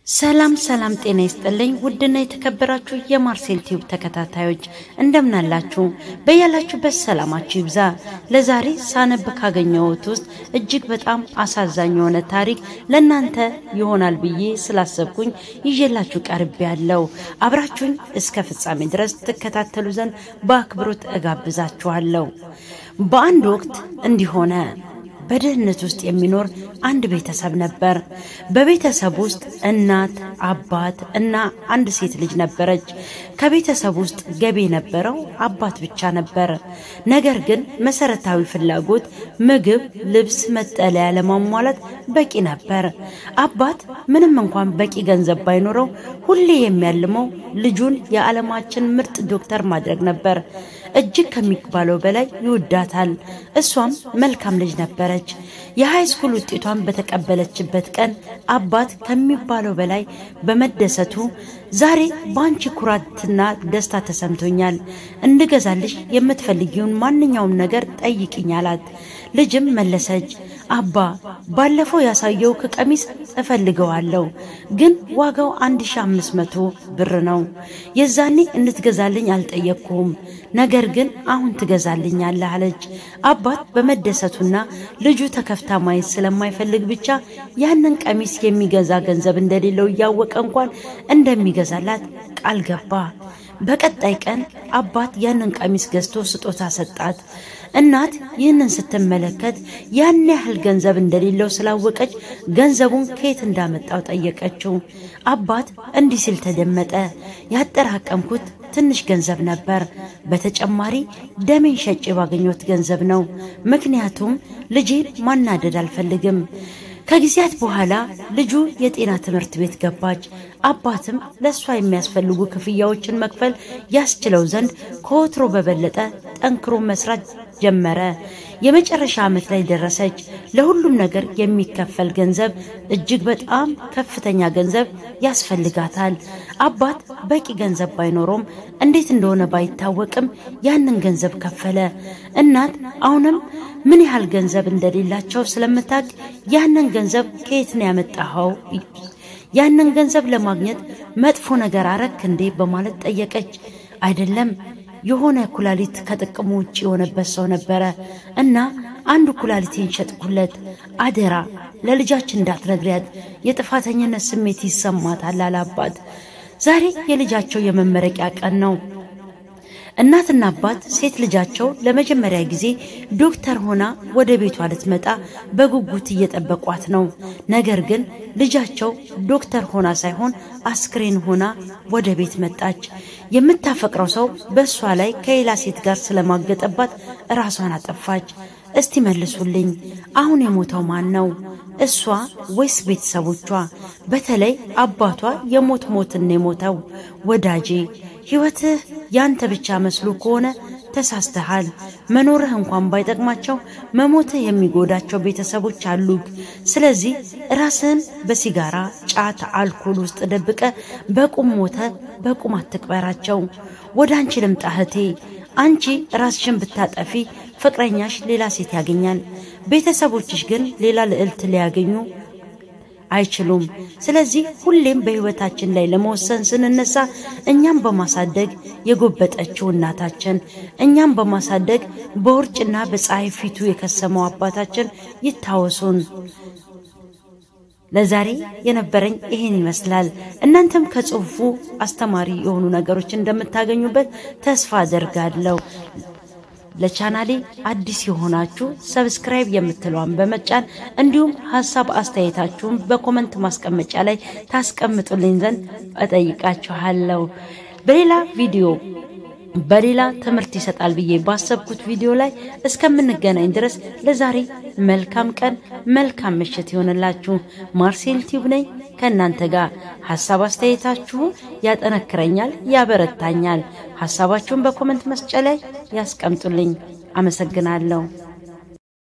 ሰላም ሰላም፣ ጤና ይስጥልኝ ውድና የተከበራችሁ የማርሴል ቲዩብ ተከታታዮች እንደምናላችሁ፣ በያላችሁበት ሰላማችሁ ይብዛ። ለዛሬ ሳነብ ካገኘሁት ውስጥ እጅግ በጣም አሳዛኝ የሆነ ታሪክ ለእናንተ ይሆናል ብዬ ስላሰብኩኝ ይዤላችሁ ቀርቤ ያለው አብራችሁኝ እስከ ፍጻሜ ድረስ ትከታተሉ ዘንድ በአክብሮት እጋብዛችኋለሁ። በአንድ ወቅት እንዲህ ሆነ። በድህነት ውስጥ የሚኖር አንድ ቤተሰብ ነበር። በቤተሰብ ውስጥ እናት፣ አባት እና አንድ ሴት ልጅ ነበረች። ከቤተሰብ ውስጥ ገቢ የነበረው አባት ብቻ ነበር። ነገር ግን መሰረታዊ ፍላጎት ምግብ፣ ልብስ፣ መጠለያ ለማሟላት በቂ ነበር። አባት ምንም እንኳን በቂ ገንዘብ ባይኖረው ሁሌ የሚያልመው ልጁን የዓለማችን ምርጥ ዶክተር ማድረግ ነበር። እጅግ ከሚባለው በላይ ይወዳታል። እሷም መልካም ልጅ ነበረች። የሃይ ስኩል ውጤቷን በተቀበለችበት ቀን አባት ከሚባለው በላይ በመደሰቱ ዛሬ በአንቺ ኩራትና ደስታ ተሰምቶኛል፣ እንድገዛልሽ የምትፈልጊውን ማንኛውም ነገር ጠይቅኝ አላት። ልጅም መለሰች፣ አባ ባለፈው ያሳየው ከቀሚስ እፈልገዋለሁ፣ ግን ዋጋው 1500 ብር ነው። የዛኔ እንድትገዛልኝ አልጠየቅኩም፣ ነገር ግን አሁን ትገዛልኛለህ አለች። አባት በመደሰቱና ልጁ ተከፍታ ማየት ስለማይፈልግ ብቻ ያንን ቀሚስ የሚገዛ ገንዘብ እንደሌለው እያወቀ እንኳን እንደሚገዛላት ቃል ገባ። በቀጣይ ቀን አባት ያንን ቀሚስ ገዝቶ ስጦታ ሰጣት። እናት ይህንን ስትመለከት ያን ያህል ገንዘብ እንደሌለው ስላወቀች ገንዘቡን ከየት እንዳመጣው ጠየቀችው። አባት እንዲህ ሲል ተደመጠ። ያጠራቀምኩት ትንሽ ገንዘብ ነበር። በተጨማሪ ደሜን ሸጬ ባገኘሁት ገንዘብ ነው። ምክንያቱም ልጄን ማናደድ አልፈልግም። ከጊዜያት በኋላ ልጁ የጤና ትምህርት ቤት ገባች። አባትም ለእሷ የሚያስፈልጉ ክፍያዎችን መክፈል ያስችለው ዘንድ ከወትሮ በበለጠ ጠንክሮ መስራት ጀመረ። የመጨረሻ ዓመት ላይ ደረሰች። ለሁሉም ነገር የሚከፈል ገንዘብ እጅግ በጣም ከፍተኛ ገንዘብ ያስፈልጋታል። አባት በቂ ገንዘብ ባይኖረውም እንዴት እንደሆነ ባይታወቅም ያንን ገንዘብ ከፈለ። እናት አሁንም ምን ያህል ገንዘብ እንደሌላቸው ስለምታውቅ ያንን ገንዘብ ከየት ነው ያመጣኸው? ያንን ገንዘብ ለማግኘት መጥፎ ነገር አረክ እንዴ? በማለት ጠየቀች። አይደለም የሆነ ኩላሊት ከጥቅሙ ውጭ የሆነበት ሰው ነበረ እና አንዱ ኩላሊቴን ሸጥኩለት። አደራ ለልጃችን እንዳትነግሪያት፣ የጥፋተኝነት ስሜት ይሰማታል አለ አባት። ዛሬ የልጃቸው የመመረቂያ ቀን ነው። እናትና አባት ሴት ልጃቸው ለመጀመሪያ ጊዜ ዶክተር ሆና ወደ ቤቷ ልትመጣ በጉጉት እየጠበቋት ነው። ነገር ግን ልጃቸው ዶክተር ሆና ሳይሆን አስክሬን ሆና ወደ ቤት መጣች። የምታፈቅረው ሰው በእሷ ላይ ከሌላ ሴት ጋር ስለማገጠባት ራሷን አጠፋች። እስቲ መልሱልኝ፣ አሁን የሞተው ማን ነው? እሷ ወይስ ቤተሰቦቿ? በተለይ አባቷ የሞት ሞትን የሞተው ወዳጄ ሕይወትህ ያንተ ብቻ መስሎ ከሆነ ተሳስተሃል። መኖርህ እንኳን ባይጠቅማቸው መሞትህ የሚጎዳቸው ቤተሰቦች አሉግ። ስለዚህ ራስህን በሲጋራ ጫት፣ አልኮል ውስጥ ደብቀ በቁም ሞተ በቁም አትቅበራቸው። ወደ አንቺ ልምጣ እህቴ። አንቺ ራስሽን ብታጠፊ ፍቅረኛሽ ሌላ ሴት ያገኛል። ቤተሰቦችሽ ግን ሌላ ልዕልት ሊያገኙ አይችሉም። ስለዚህ ሁሌም በሕይወታችን ላይ ለመወሰን ስንነሳ እኛም በማሳደግ የጎበጠችው እናታችን፣ እኛም በማሳደግ በውርጭና በፀሐይ ፊቱ የከሰመው አባታችን ይታወሱን። ለዛሬ የነበረኝ ይሄን ይመስላል። እናንተም ከጽሁፉ አስተማሪ የሆኑ ነገሮች እንደምታገኙበት ተስፋ አደርጋለሁ። ለቻናሌ አዲስ የሆናችሁ ሰብስክራይብ የምትለዋን በመጫን እንዲሁም ሀሳብ አስተያየታችሁን በኮመንት ማስቀመጫ ላይ ታስቀምጡልኝ ዘንድ እጠይቃችኋለሁ። በሌላ ቪዲዮ በሌላ ትምህርት ይሰጣል ብዬ ባሰብኩት ቪዲዮ ላይ እስከምንገናኝ ድረስ ለዛሬ መልካም ቀን፣ መልካም ምሽት ይሆንላችሁ። ማርሴል ቲዩብ ነኝ ከእናንተ ጋር። ሀሳብ አስተያየታችሁ ያጠነክረኛል፣ ያበረታኛል። ሀሳባችሁን በኮመንት መስጫ ላይ ያስቀምጡልኝ። አመሰግናለሁ።